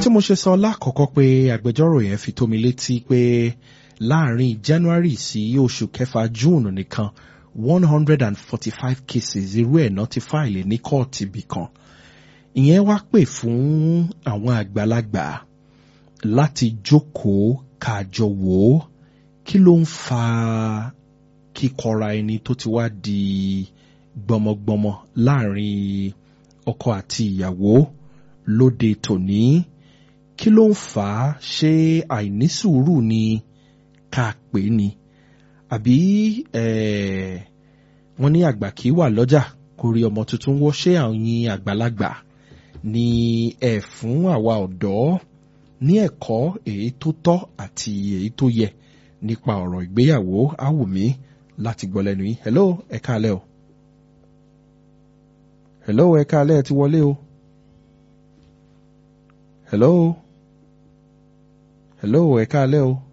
tí mo ṣe sọ lákọ̀ọ́kọ́ pé agbẹjọ́rò yẹn fi tó mi létí pé láàrin January sí oṣù kẹfà June nìkan one hundred and forty-five cases irú ẹ̀ náà ti fáìlì ní kóòtù ibì kan ìyẹn wá pè fún àwọn àgbàlagbà láti jókòó kájọ wò ó kí ló ń fa kíkọra ẹni tó ti wá di gbọmọgbọmọ láàrin ọkọ àti ìyàwó lóde tòní kí ló ń fà á ṣé àìnísùúrù ni ká pè ní àbí wọ́n ní àgbà kì í wà lọ́jà kó rí ọmọ tuntun wọ́ ṣé àwọn àgbàlagbà ni ẹ fún àwa ọ̀dọ́ ní ẹ̀kọ́ èyí tó tọ́ àti èyí tó yẹ nípa ọ̀rọ̀ ìgbéyàwó àwùmí láti gbọ́ lẹ́nu yìí hello ẹ káalẹ́ o hello ẹ káalẹ́ ẹ ti wọlé o hello hello ẹ káalẹ́ o.